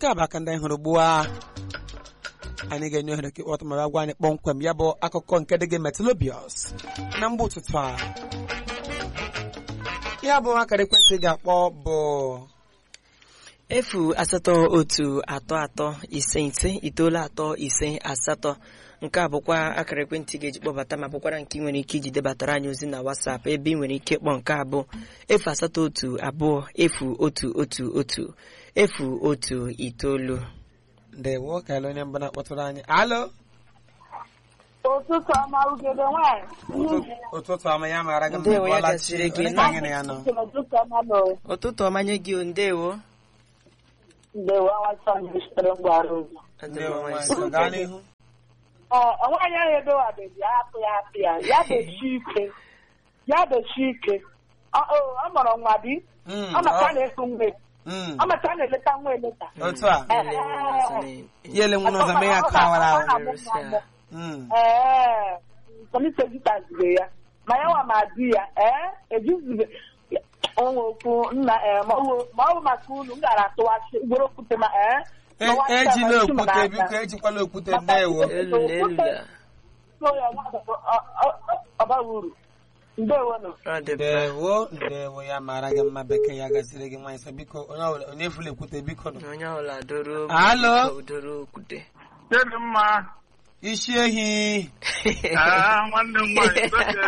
nke a bụ aka ndị anyị hụrụ ugbu a anyị ga-enye ohere ka ịkpọta ma gwa anyị kpọmkwem ya bụ akụkọ nke dị gị metalobius na mgbe ụtụtụ a ya bụ akara ekwentị ị ga-akpọ bụ efu asatọ otu atọ atọ ise ise itoolu atọ ise asatọ nke a bụkwa akara ekwentị ga-eji kpọbata ma bụkwara nke ị nwere ike iji debatara anyị ozi na WhatsApp ebe ị nwere ike kpọọ nke abụọ efu asatọ otu abụọ efu otu otu otu efu otu itoolu ndewo ka ele onye mbụ na-akpọtụrụ anyị alo ụtụtụ ọma ugebe nwanyị ụtụtụ ọma ya mara gị Ndewo, ya Bọla gasịrị Chi. gị. Onye ka anyị na ya nọ ụtụtụ ọma nọ ụtụtụ ọmanye gị o, ndewo ndewo awasa sitere mgbara ụzọ ndewo nwanyị so gaa n'ihu nwaanyị ahụ edowabeghị ya hapụ ya hapụ ya ya bechi ike ya bechi ike ọ ọ- ọ mụrụ nwa di Mm, ọ maka ọ- a na-efu nwa mm, ọ maka a na-eleta nwa eleta otu a Ele ọzọ na- ya ele nwere ụzọ mee ya ka awara Ọ ahụ na-amụ nwa amụ. Mm, ee polisi ejitazire ya ma ya nwa ma di ya ee ejizibe onwe okwu nna ee ma ọ bụ- ma ọ bụ maka unu m gara atụwachi ugboro okwute ma ee E- ma nwa ejila nta ma isi m okwute n'aka. biko ejikwala okwute ndewo elula elula So ya nwa ọ- ọ- ọ- ọ bara uru ndewo nọ ọ dị mma ndewo ndewo ya mara gị mma bekee ya gaziri gị nwanyị so biko onye ọbụla onye efula ekwute biko nọ onye ọbụla doro Alo? biko doro okwute Kedụ mma isi ehi Ah, nwanne m nwaanyị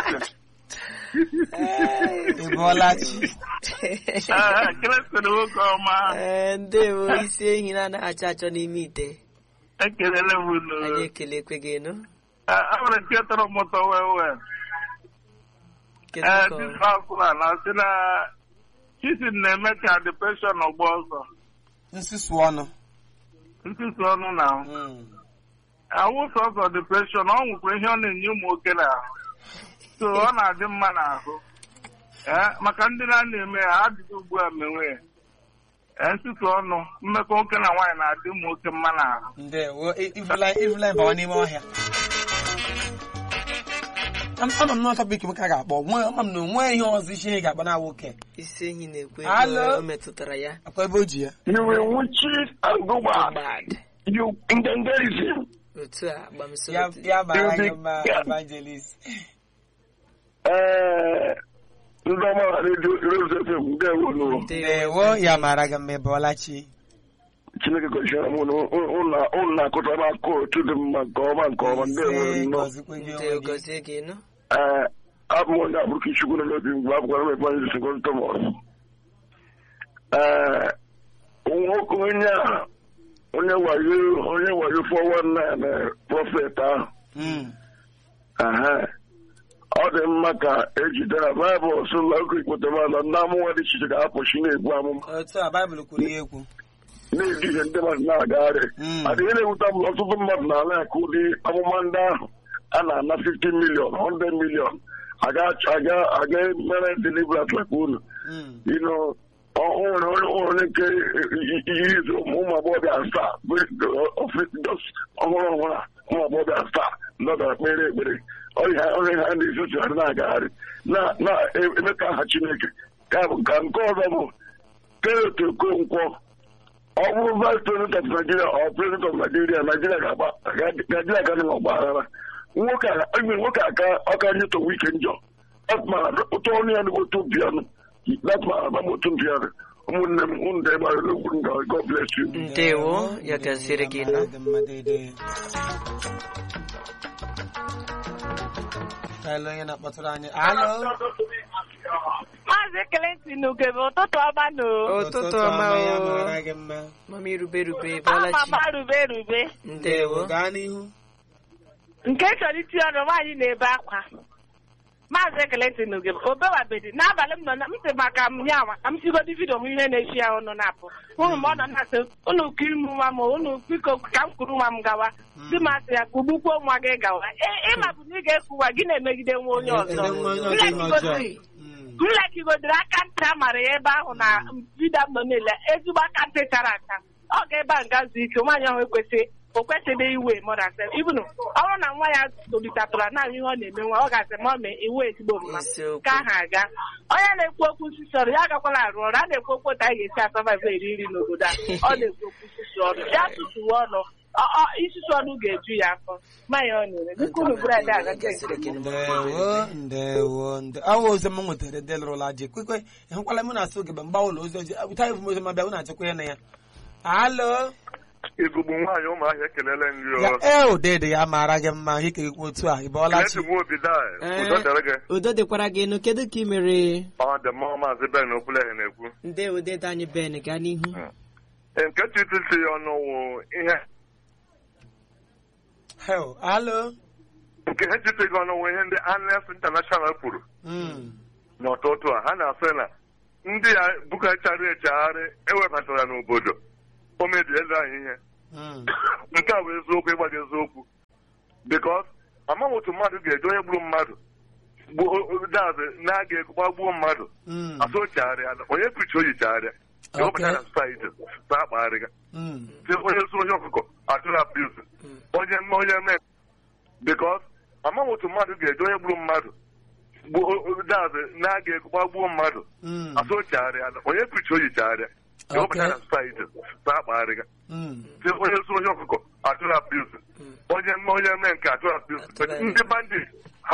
ị bụọla chi kelesịrị nwoke ọma Ee, ndewo isi ehi na-anaghị achọ achọ n'ime ite ekelele m anyị unu ekelekwe gị nụ a nwere nke tọrọ m ụtọ wee wee kedu ee ka ọ- disfakụla na sị na chisin na-eme ka depreshọn ọgba ọsọ nsusu ọnụ nsusu ọnụ na Mm. awụ sọsọ depreshọn ọ nwekwa ihe ọ na-enye ụmụ nwoke n'ahụ so ọ na-adị mma n'ahụ ee maka ndị na-eme ya adịghị ugbu a menwe ya ee nsusu ọnụ mmekọ nwoke na nwaanyị na-adị ụmụ nwoke mma n'ahụ ndewo I- ifula ifula ịbawa n'ime ọhịa Am- ama m na ọtọ biko m ka a ga-akpọ nwe ama m na onwe ihe ọzọ isi ihe ga-akpọ na nwoke isi ehi na-ekwe Alo? ego o metụtara ya akwa ebe o ji ya You will watch it and go back. gbad You incantation. otu a gbamso ya ya bara gị mma evangelist Eh, ndị ọma redio Rose FM ndewo nụ ndewo ya mara gị mma ị bụọla chi Chineke gọziere m unu unu na-akụtara aka otu dị mma nke ọma nke ọma ndewo Ise, nnọọ gọzikwa gị ndewo onwe gị gọzie gị nụ ee abụ m onye abụrụ Chukwu nọ n'obi mgbe abụkwara m Evangelist Segon Thomas ee nwoke onye a onye wayo onye wayo 419 prọfet ahụ Mm. Ehe. ọ dị mma ka ejidere baịbụl sụla oge ikpotemala ndị amụma dị iche iche ga-apụchi na-ebu amụma otu a baịbụl kwuru ihe ekwu na-eduhie ndị mmadụ na-agagharị Mm. adịghị na-ewute m na ọtụtụ mmadụ na-ala aka ụdị amụma ndị ahụ a na-ana 50 milion 100 milion aga aga- aga mere deliverance like unu Mm. you know, ọ ọ nwere onye ọ nwere nke ihe izu ụmụ agbọghọbịa asaa bụ just ọhụrụ ọhụrụ a ụmụ agbọghọbịa asaa nọdara kpere ekpere ọrịa ọrịa ha na-ezuzigharị na-agagharị na- na-eme ka aha Chineke ka bụ ka nke ọzọ bụ Kenneth Okonkwo ọ bụrụ vice president of Nigeria ọ president of Nigeria Nigeria ga-agba Nigeria ga na ọgba aghara nwoke a enwere nwoke aka ọka nyetowe ike njọ ụtọ ọnụ ya n'otu bịanụ that's my agbamotu bịanụ ụmụnne m unu dị ebe ahụ n'okwu nga God bless you ndewo ya gaziere gị nụ mara gị mma deede ka ele onye na-akpọtụrụ anyị alo maazị Clinton ugebe ụtụtụ ọma nọ ụtụtụ ọma ya o mara gị mma mama irube rube bọla chi ama rube rube ndewo gaa n'ihu nke chọrọ iti ọnụ nwaanyị na-ebe akwa maazị Clinton ugebe obewabedi n'abalị m nọ na m sị maka m ya nwa ka m sigodi vidio m ihe na-echi ya ọnụ na-apụ hụrụ m ọ nọ na-asị unu kiri m nwa m unu biko ka m kuru nwa m gawa di m asị ya kugbukwuo nwa gị gawa Ị- ịma bụ na ị ga-ekwu nwa gị na-emegide nwa onye ọzọ Ele nwa onye ọzọ ihe ọjọọ. Nlekigodiri- Mm. m lekigodiri aka ntị a mara ya ebe ahụ na vidio m nọ niile ezigbo aka ntị chara acha ọ ga-ebe a nga zuo ike nwaanyị ahụ ekwesị o kwesịghị iwe mọra sef ibunu ọ bụrụ na nwa ya tolitatụra na ihe ọ na-eme nwa ọ ga-asị ma ọ mee iwu ezigbo mma Eziokwu. ka aha aga onye na-ekwu okwu nsisọrọ ya agakwala arụ ọrụ a na-ekwu okwu otu anyị ga-esi asọvaịvụ eri nri n'obodo a ọ na-ekwu okwu nsisọrọ isusu ọnụ ya susuwe ọnụ ọ- ọ, isusu ọnụ ga-eju ya afọ mmanya ọ na-ere dịka unu bụrụ ada agacha gasịrị gị n'ụgbọ. ndewo ndewo nde awa ozi m nwetara ndị lụrụla ji kwekwe ịhụkwala m na-asụ oge mgba ụlọ ozi oji ụta evu m ozi ma bịa na achịkwa ya na ya alo igugbu nwaanyị ụmụahịa ekelele nri ya ee ụdịdị ya mara gị mma ihe kegekwa otu a ị bọọla chi nwa obi daa Ee. udo dịrị gị udo dịkwara gị enu kedu ka ị mere ọ dị mma maazị ben okwuleghe na-ekwu nde ude dị anyị ben gaa n'ihu nke titisi ya ọnụ wụ ihe hel alo nke ha chite gị ọnụ wụ ihe ndị Amnesty International kwuru Mm. n'ụtụtụ a ha na-asị na ndị a bukachara echegharị ewebatara n'obodo o mebiela anyị ihe Mm. nke a bụ eziokwu ịgbaga eziokwu bikos amaghị otu mmadụ ga-eji onye gburu mmadụ gbuo daazị na-aga ego gbagbuo mmadụ Mm. asụ ochegharịa onye pichi oyi chegharịa Okay. ewepụta na society sa akpagharịga Mm. si onye zụ onye ọkụkọ atụrụ abuse onye mme onye mee bikos amaghị otu mmadụ ga-eji onye gburu mmadụ gbuo daazị na-aga ego gbagbuo mmadụ Mm. asụ ochegharịa onye pichi oyi chegharịa ewepụta Okay. na society sa akpagharịga Mm. si onye zụ onye ọkụkọ atụrụ abuse onye mme onye mee nke atụrụ abuse Atụrụ ndị bandit